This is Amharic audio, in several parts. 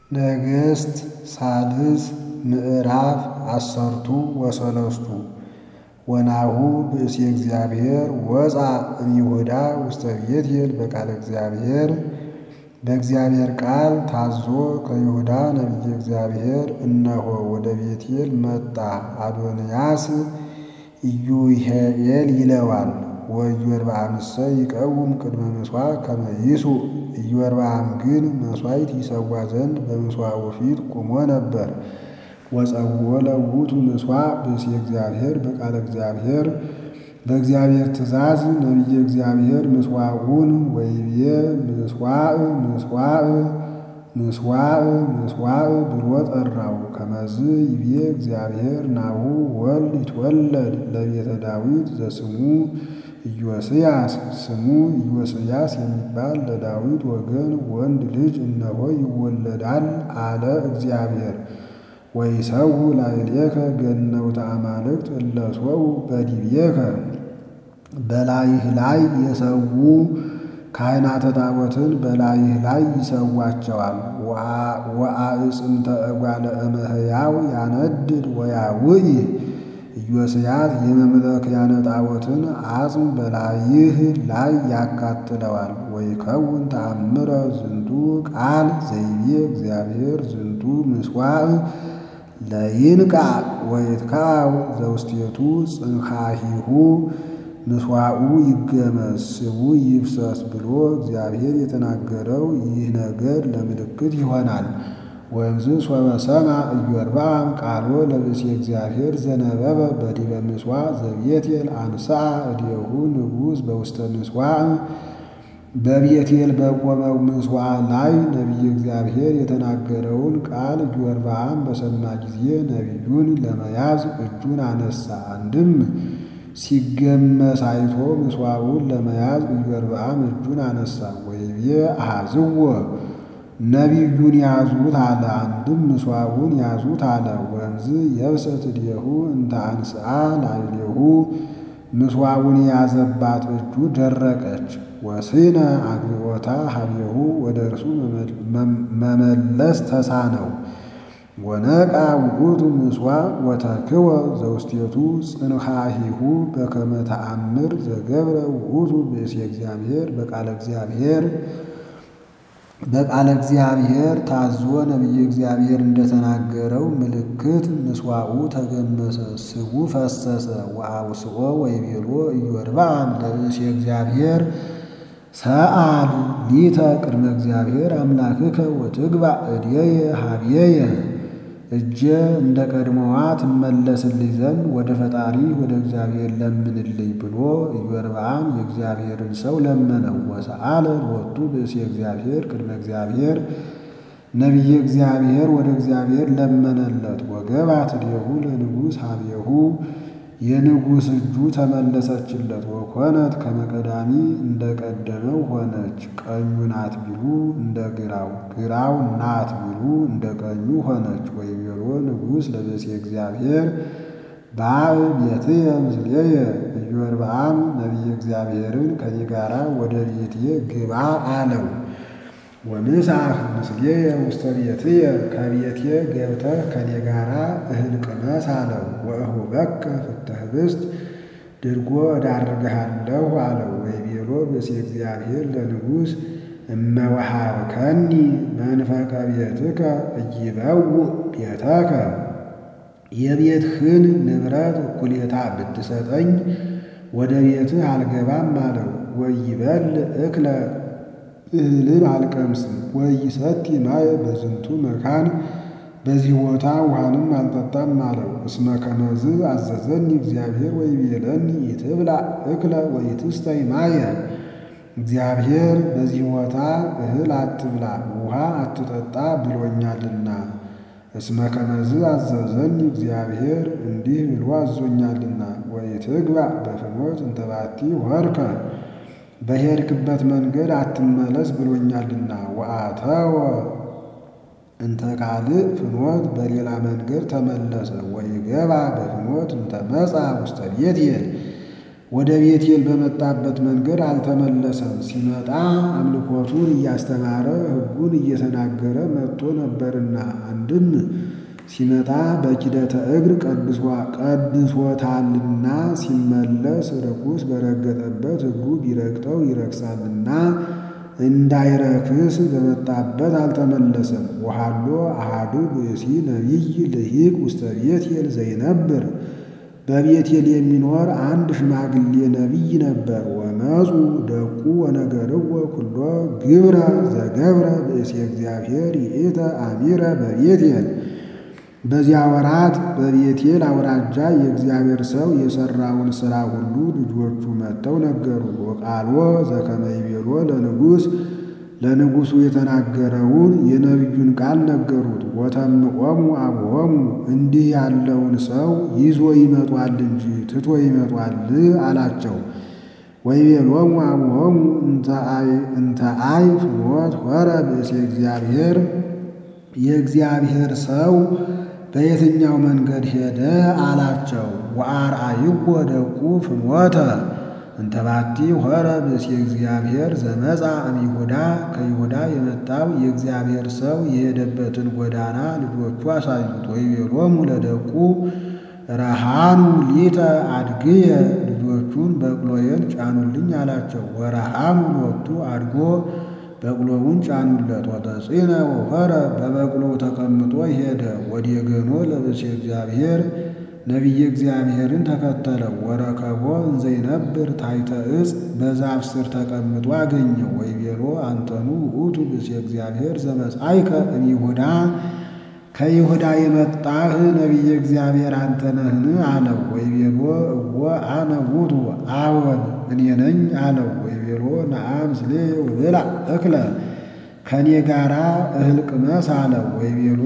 ነገሥት ሳልስ ምዕራፍ አሰርቱ ወሰለስቱ ወናሁ ብእሲ እግዚአብሔር ወፃ እምይሁዳ ውስተ ቤቴል በቃለ እግዚአብሔር በእግዚአብሔር ቃል ታዞ ከይሁዳ ነቢየ እግዚአብሔር እነሆ ወደ ቤቴል መጣ። አዶንያስ ኢዩሄኤል ይለዋል። ወኢዮርብዓምሰ ይቀውም ቅድመ ምሥዋዕ ከመ ይሱዕ ኢዮርብዓም ግን መሥዋዕት ይሰዋ ዘንድ በምሥዋዑ ፊት ቆሞ ነበር። ወጸውዖ ለውእቱ ምሥዋዕ ብእሲ እግዚአብሔር በቃለ እግዚአብሔር በእግዚአብሔር ትእዛዝ ነቢየ እግዚአብሔር ምሥዋዑን ወይቤ ምሥዋዕ ምሥዋዕ ምሥዋዕ ምሥዋዕ ብሎ ጠራው። ከመዝ ይቤ እግዚአብሔር ናሁ ወልድ ይትወለድ ለቤተ ዳዊት ዘስሙ ኢዮስያስ ስሙ ኢዮስያስ የሚባል ለዳዊት ወገን ወንድ ልጅ እነሆ ይወለዳል አለ እግዚአብሔር። ወይሰው ላዕሌከ ገነውተ አማልክት እለ ሶው በዲቤከ በላይህ ላይ የሰዉ ካህናተ ጣዖትን በላይህ ላይ ይሰዋቸዋል። ወአዕጽምተ እጓለ እመሕያው ያነድድ ወያውኢ ኢዮስያስ የመምለክያነ ጣዖትን አጽም በላይህ ላይ ያካትለዋል። ወይከውን ተአምረ ዝንቱ ቃል ዘይቤ እግዚአብሔር ዝንቱ ምሥዋዕ ለይንቃ ወይትካው ዘውስቴቱ ጽንሐሂሁ ምሥዋዑ ይገመስ ስቡ ይፍሰስ ብሎ እግዚአብሔር የተናገረው ይህ ነገር ለምልክት ይሆናል። ወእምዝ ሶበ ሰምዐ ኢዮርብዓም ቃሎ ለብእሲ እግዚአብሔር ዘነበበ በዲበ ምሥዋዕ ዘቤቴል አንሥአ እዴሁ ንጉሥ በውስተ ምሥዋዕ በቤቴል በቆመው ምሥዋዕ ላይ ነቢየ እግዚአብሔር የተናገረውን ቃል ኢዮርብዓም በሰማ ጊዜ ነቢዩን ለመያዝ እጁን አነሳ። አንድም ሲገመስ አይቶ ምሥዋዑን ለመያዝ ኢዮርብዓም እጁን አነሳ። ወይቤ አሐዝዎ ነቢዩን ያዙት አለ። አንድም ምሥዋዑን ያዙት አለ። ወእምዝ የብሰት እዴሁ እንተ አንሥአ ላዕሌሁ ምሥዋዑን የያዘባት እጁ ደረቀች። ወስነ አግብኦታ ሀቤሁ ወደ እርሱ መመለስ ተሳነው። ወነቃ ውእቱ ምሥዋዕ ወተክወ ዘውስቴቱ ጽንሐሂሁ በከመ ተአምር ዘገብረ ውእቱ ብእሲ እግዚአብሔር በቃለ እግዚአብሔር በቃለ እግዚአብሔር ታዞ ነቢየ እግዚአብሔር እንደተናገረው ምልክት ምሥዋዑ ተገመሰ፣ ስቡ ፈሰሰ። ወአውስኦ ወይቤሎ ኢዮርብዓም ለብእሲ እግዚአብሔር ሰአል ሊተ ቅድመ እግዚአብሔር አምላክከ ወትግባእ እዴየ ሀብየየ እጀ እንደ ቀድሞዋ ትመለስልኝ ዘንድ ወደ ፈጣሪ ወደ እግዚአብሔር ለምንልኝ ብሎ ኢዮርብዓም የእግዚአብሔርን ሰው ለመነው። ወሰአለ ሎቱ ብእሲ እግዚአብሔር ቅድመ እግዚአብሔር ነቢየ እግዚአብሔር ወደ እግዚአብሔር ለመነለት። ወገባት እዴሁ ለንጉሥ ሀቤሁ የንጉሥ እጁ ተመለሰችለት። ወኮነት ከመቀዳሚ እንደ ቀደመው ሆነች። ቀኙ ናት ቢሉ እንደ ግራው፣ ግራው ናት ቢሉ እንደ ቀኙ ሆነች። ወይቤሎ ንጉሥ ለብእሲ እግዚአብሔር በአብ ቤትየ ምስሌየ ኢዮርብዓም ነቢየ እግዚአብሔርን ከኔ ጋራ ወደ ቤቴ ግባ አለው። ወንሳህ ምስሌየ ውስተ ቤትየ ከቤቴ ገብተህ ከኔ ጋራ እህል ቅመስ አለው። ወእሁበከ ፍተ ኅብስት ድርጎ እዳርግሃለሁ አለው። ወይቤሎ ብእሲ እግዚአብሔር ለንጉሥ እመወሃብከኒ መንፈቀ ቤትከ ኢይበውእ ቤተከ የቤትህን ንብረት እኩሌታ ብትሰጠኝ ወደ ቤትህ አልገባም አለው። ወይበል እክለ እህልን አልቀምስም ወይሰቲ ማየ በዝንቱ መካን በዚህ ቦታ ውሃንም አልጠጣም አለው። እስመ ከመዝ አዘዘኒ እግዚአብሔር ወይቤለኒ ይትብላ እክለ ወይትስተይ ማየ እግዚአብሔር በዚህ ቦታ እህል አትብላ ውሃ አትጠጣ ብሎኛልና። እስመ ከመዝ አዘዘኒ እግዚአብሔር እንዲህ ብሎ አዞኛልና። ወይትግባ በፍኖት እንተባቲ ወርከ በሄድክበት መንገድ አትመለስ ብሎኛልና። ወአተወ እንተ ካልእ ፍኖት በሌላ መንገድ ተመለሰ። ወይገባ በፍኖት እንተ መጻ ውስተ ቤቴል ወደ ቤቴል በመጣበት መንገድ አልተመለሰም። ሲመጣ አምልኮቱን እያስተማረ ሕጉን እየተናገረ መጥቶ ነበርና አንድም ሲመጣ በኪደተ እግር ቀድሶታልና ሲመለስ ርኩስ በረገጠበት እግሩ ቢረግጠው ይረክሳልና እንዳይረክስ በመጣበት አልተመለሰም። ወሃሎ አሃዱ ብእሲ ነቢይ ልሂቅ ውስተ ቤቴል ዘይነብር በቤቴል የሚኖር አንድ ሽማግሌ ነቢይ ነበር። ወመፁ ደቁ ወነገርዎ ኩሎ ግብረ ዘገብረ ብእሲ እግዚአብሔር ይእተ አሚረ በቤቴል በዚያ ወራት በቤቴል አውራጃ የእግዚአብሔር ሰው የሠራውን ሥራ ሁሉ ልጆቹ መጥተው ነገሩት። ወቃልዎ ዘከመ ይቤሎ ለንጉሥ ለንጉሡ የተናገረውን የነቢዩን ቃል ነገሩት። ወተምቆሙ አብሆሙ እንዲህ ያለውን ሰው ይዞ ይመጧል እንጂ ትቶ ይመጧል አላቸው። ወይቤሎሙ አብሆሙ እንተ አይ ፍኖት ሆረ ብእሴ እግዚአብሔር የእግዚአብሔር ሰው በየትኛው መንገድ ሄደ አላቸው። ወአርአይዎ ደቁ ፍኖተ እንተባቲ ሆረ ብእሲ እግዚአብሔር ዘመጻ እምይሁዳ ከይሁዳ የመጣው የእግዚአብሔር ሰው የሄደበትን ጎዳና ልጆቹ አሳዩት። ወይቤሎሙ ለደቁ ረሃኑ ሊተ አድግየ ልጆቹን በቅሎዬን ጫኑልኝ አላቸው። ወረሃኑ ሎቱ አድጎ በቅሎውን ጫኑለት። ወተጽዕነ ወሖረ በበቅሎው ተቀምጦ ሄደ። ወዴገኖ ለብእሲ እግዚአብሔር ነቢየ እግዚአብሔርን ተከተለው። ወረከቦ እንዘይነብር ታሕተ ዕፅ በዛፍ ስር ተቀምጦ አገኘው። ወይቤሎ አንተኑ ውእቱ ብእሲ እግዚአብሔር ዘመጻእከ እምይሁዳ ከይሁዳ የመጣህ ነቢየ እግዚአብሔር አንተ ነህን? አለው። ወይቤሎ እወ አነ ውእቱ አዎን እኔ ነኝ አለው። ወይቤሎ ነአ ምስሌ ወብላ እክለ ከእኔ ጋራ እህል ቅመስ አለው። ወይቤሎ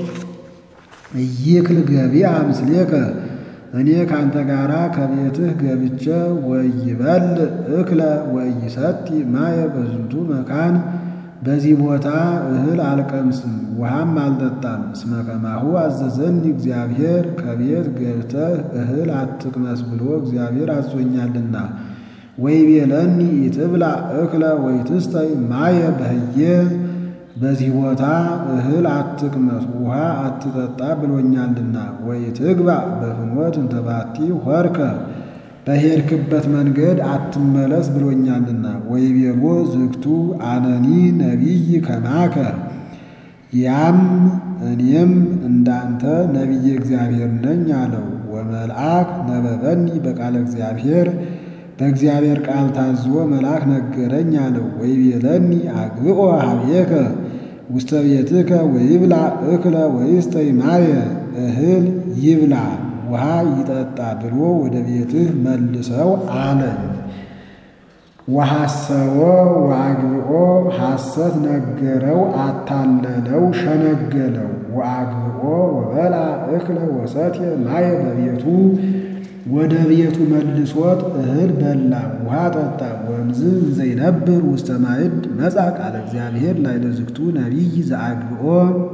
ኢይክል ገቢአ ምስሌከ እኔ ካንተ ጋራ ከቤትህ ገብቼ ወይበል እክለ ወይሰቲ ማየ በዝንቱ መካን በዚህ ቦታ እህል አልቀምስም ውሃም አልጠጣም። እስመ ከማሁ አዘዘኒ እግዚአብሔር ከቤት ገብተህ እህል አትቅመስ ብሎ እግዚአብሔር አዞኛልና። ወይቤለኒ ኢትብላ እክለ ወይትስተይ ማየ በህየ በዚህ ቦታ እህል አትቅመስ ውሃ አትጠጣ ብሎኛልና። ወይትግባ በፍኖት እንተባቲ ሆርከ በሄድክበት መንገድ አትመለስ ብሎኛልና። ወይቤሎ ዝግቱ አነኒ ነቢይ ከማከ ያም እኔም እንዳንተ ነቢየ እግዚአብሔር ነኝ አለው። ወመልአክ ነበበኒ በቃለ እግዚአብሔር በእግዚአብሔር ቃል ታዞ መልአክ ነገረኝ አለው። ወይቤለኒ አግብኦ ሀቤከ ውስተ ቤትከ ወይብላ እክለ ወይስተይ ማየ እህል ይብላ ውሃ ይጠጣ ብሎ ወደ ቤትህ መልሰው አለኝ። ወሐሰቦ ወአግብኦ ሐሰት ነገረው፣ አታለለው፣ ሸነገለው። ወአግብኦ ወበላ እክለ ወሰትየ ማየ በቤቱ ወደ ቤቱ መልሶት እህል በላ ውሃ ጠጣ። ወእምዝ እንዘይነብር ውስተ ማዕድ መጻ ቃለ እግዚአብሔር ላዕለ ዝግቱ ነቢይ ዘአግብኦ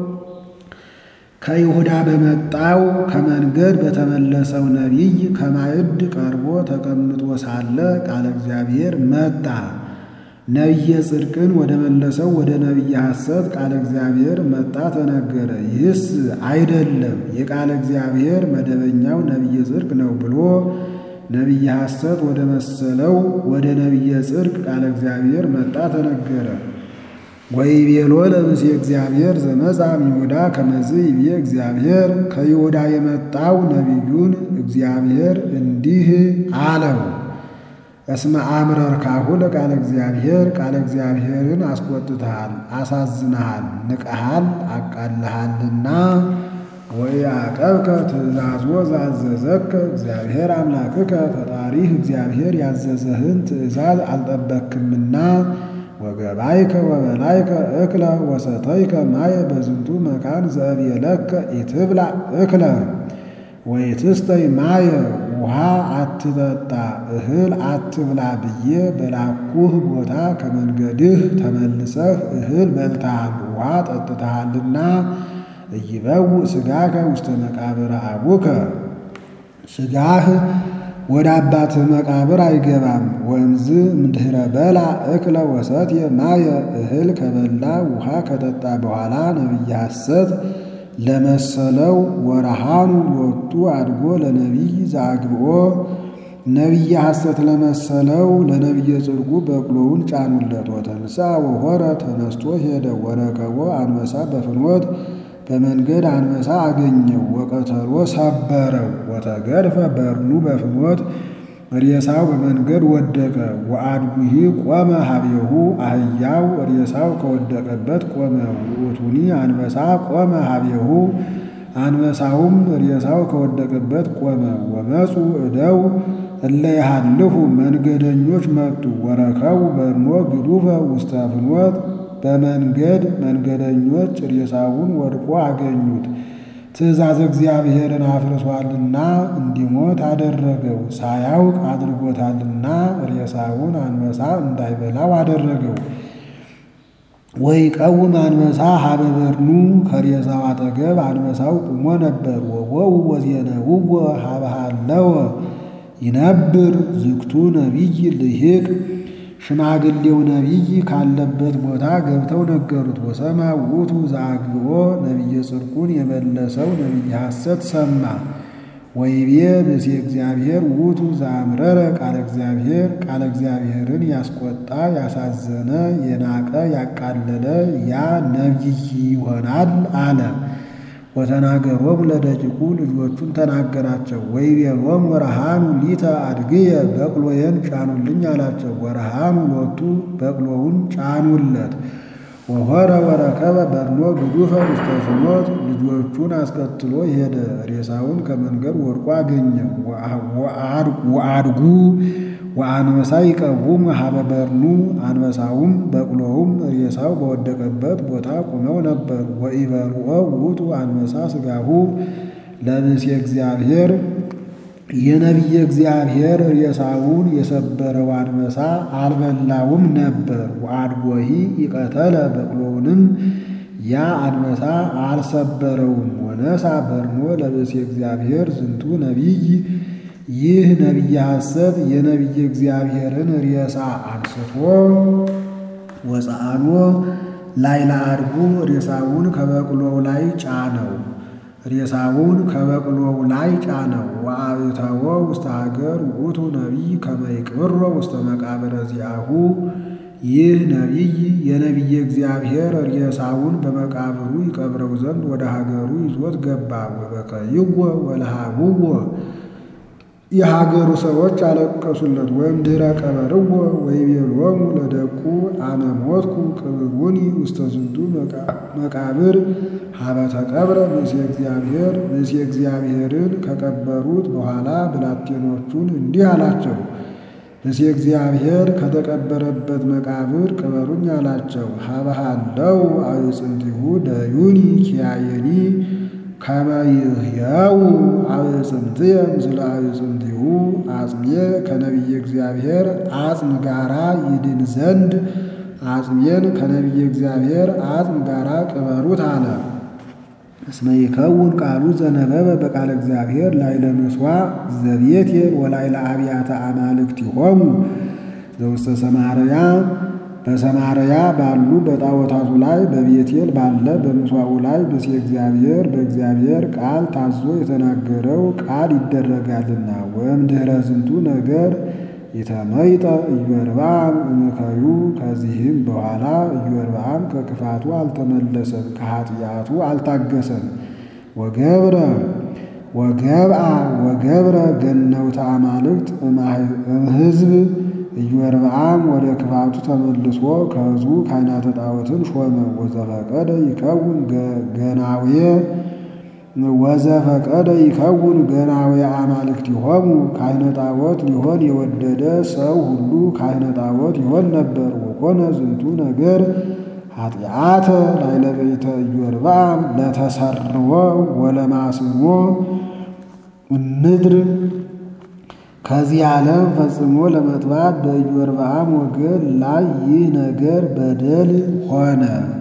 ከይሁዳ በመጣው ከመንገድ በተመለሰው ነቢይ ከማዕድ ቀርቦ ተቀምጦ ሳለ ቃለ እግዚአብሔር መጣ። ነቢየ ጽድቅን ወደ መለሰው ወደ ነቢየ ሐሰት ቃለ እግዚአብሔር መጣ ተነገረ። ይህስ አይደለም የቃለ እግዚአብሔር መደበኛው ነቢየ ጽድቅ ነው ብሎ ነቢየ ሐሰት ወደ መሰለው ወደ ነቢየ ጽድቅ ቃለ እግዚአብሔር መጣ ተነገረ። ወይቤሎ ለብእሲ እግዚአብሔር ዘመጻ እምይሁዳ ከመዝ ይቤ እግዚአብሔር ከይሁዳ የመጣው ነቢዩን እግዚአብሔር እንዲህ አለው እስመ አምረርካሁ ለቃለ እግዚአብሔር ቃለ እግዚአብሔርን አስቆጥተሃል፣ አሳዝነሃል፣ ንቀሃል፣ አቃልሃልና ወኢያዕቀብከ ትእዛዞ ዘአዘዘከ እግዚአብሔር አምላክከ ፈጣሪህ እግዚአብሔር ያዘዘህን ትእዛዝ አልጠበክምና ወገባይከ ወበላይከ እክለ ወሰተይከ ማየ በዝንቱ መካን ዘእብየለከ ኢትብላ እክለ ወይትስተይ ማየ ውሃ አትጠጣ እህል አትብላ ብዬ በላኩህ ቦታ ከመንገድህ ተመልሰህ እህል በልተሃል ውሃ ጠጥተሃልና ኢይበውእ ሥጋከ ውስተ መቃብረ አቡከ ሥጋህ ወደ አባትህ መቃብር አይገባም። ወንዝ እምድኅረ በላ እክለ ወሰትየ ማየ እህል ከበላ ውሃ ከጠጣ በኋላ ነቢየ ሐሰት ለመሰለው ወረሃኑ ሎቱ አድጎ ለነቢይ ዘአግብኦ ነቢየ ሐሰት ለመሰለው ለነቢየ ጽድቁ በቅሎውን ጫኑለት። ወተንሳ ወሆረ ተነስቶ ሄደ። ወረከቦ አንበሳ በፍኖት በመንገድ አንበሳ አገኘው። ወቀተሎ ሰበረው። ወተገድፈ በርኑ በፍኖት ሬሳው በመንገድ ወደቀ። ወአድጉሂ ቆመ ሀቤሁ አህያው ሬሳው ከወደቀበት ቆመ። ውእቱኒ አንበሳ ቆመ ሀቤሁ አንበሳውም ሬሳው ከወደቀበት ቆመ። ወመፁ እደው እለ ይሃልፉ መንገደኞች መጡ። ወረከቡ በርኖ ግዱፈ ውስተ ፍኖት በመንገድ መንገደኞች ሬሳውን ወድቆ አገኙት። ትእዛዝ እግዚአብሔርን አፍርሷልና እንዲሞት አደረገው። ሳያውቅ አድርጎታልና ሬሳውን አንበሳ እንዳይበላው አደረገው። ወይ ቀውም አንበሳ ሀበ በርኑ ከሬሳው አጠገብ አንበሳው ቁሞ ነበር። ወወው ወዜነውዎ ሀበ ሀለወ ይነብር ዝግቱ ነቢይ ልሂቅ ሽማግሌው ነቢይ ካለበት ቦታ ገብተው ነገሩት። ወሰማ ውእቱ ዘአግብኦ ነቢየ ጽድቁን የመለሰው ነቢየ ሐሰት ሰማ። ወይቤ ብእሴ እግዚአብሔር ውእቱ ዘአምረረ ቃለ እግዚአብሔር ቃለ እግዚአብሔርን ያስቆጣ ያሳዘነ የናቀ ያቃለለ ያ ነቢይ ይሆናል አለ። ወተናገሮም ለደቂቁ ልጆቹን ተናገራቸው። ወይቤሎሙ ወረሃኑ ሊተ አድግየ በቅሎዬን ጫኑልኝ አላቸው። ወረሃኑ ሎቱ በቅሎውን ጫኑለት። ወሆረ ወረከበ በርኖ ግዱፈ ውስተ ፍኖት ልጆቹን አስከትሎ ሄደ። ሬሳውን ከመንገድ ወድቆ አገኘው። ወአድጉ ወአንበሳ ይቀውም ሀበ በርኑ አንበሳውም በቅሎውም ሬሳው በወደቀበት ቦታ ቆመው ነበር። ወኢበልዖ ውእቱ አንበሳ ሥጋሁ ለብእሴ እግዚአብሔር የነቢየ እግዚአብሔር ሬሳውን የሰበረው አንበሳ አልበላውም ነበር። ወአድጎሂ ይቀተለ በቅሎውንም ያ አንበሳ አልሰበረውም። ወነሳ በርኖ ለብእሴ እግዚአብሔር ዝንቱ ነቢይ ይህ ነቢየ ሐሰት የነቢየ እግዚአብሔርን ሬሳ አንስቶ ወፀአኖ ላይ ለአድጉ ሬሳውን ከበቅሎው ላይ ጫነው ሬሳውን ከበቅሎው ላይ ጫነው። ወአብተወ ውስተ ሀገር ውእቱ ነቢይ ከመ ይቅብሮ ውስተ መቃብረ ዚአሁ ይህ ነቢይ የነቢየ እግዚአብሔር ሬሳውን በመቃብሩ ይቀብረው ዘንድ ወደ ሀገሩ ይዞት ገባ። ወበከይዎ ወለሃቡዎ የሀገሩ ሰዎች አለቀሱለት። ወይም ድኅረ ቀበርዎ ወይቤሎሙ ለደቁ አነ ሞትኩ ቅብሩኒ ውስተ ዝንቱ መቃብር ሀበ ተቀብረ ብእሴ እግዚአብሔር ብእሴ እግዚአብሔርን ከቀበሩት በኋላ ብላቴኖቹን እንዲህ አላቸው። ብእሴ እግዚአብሔር ከተቀበረበት መቃብር ቅበሩኝ አላቸው። ሀበሃለው አዕፅንቲሁ ደዩኒ ኪያየኒ ከመ ይሕየው አዕፅምትየ ምስለ አዕፅምቲሁ አጽሜ ከነቢየ እግዚአብሔር አጽም ጋራ ይድን ዘንድ አጽሜን ከነቢየ እግዚአብሔር አጽም ጋራ ቅበሩት አለ። እስመ ይከውን ቃሉ ዘነበበ በቃለ እግዚአብሔር ላዕለ ምሥዋዕ ዘቤቴል ወላዕለ አብያተ አማልክቲሆሙ ዘውስተ ሰማርያ በሰማርያ ባሉ በጣዖታቱ ላይ በቤቴል ባለ በምሥዋዑ ላይ ብእሴ እግዚአብሔር በእግዚአብሔር ቃል ታዞ የተናገረው ቃል ይደረጋልና። ወእምድኅረ ዝንቱ ነገር የተመይጠ ኢዮርብዓም እምከዩ ከዚህም በኋላ ኢዮርብዓም ከክፋቱ አልተመለሰም፣ ከኃጢአቱ አልታገሰም። ወገብረ ወገብአ ወገብረ ገነውተ አማልክት እምሕዝብ ኢዮርብዓም ወደ ክፋቱ ተመልሶ ከሕዝቡ ካህናተ ጣዖትን ሾመ። ወዘፈቀደ ይከውን ገናዌ ወዘፈቀደ ይከውን ገናዌ አማልክቲሆሙ ካህነ ጣዖት ሊሆን የወደደ ሰው ሁሉ ካህነ ጣዖት ይሆን ነበር። ወኮነ ዝንቱ ነገር ኃጢአተ ላዕለ ቤተ ኢዮርብዓም ለተሰርዎ ወለማስኖ ምድር ከዚህ ዓለም ፈጽሞ ለመጥባት በኢዮርብዓም ወገን ላይ ይህ ነገር በደል ሆነ።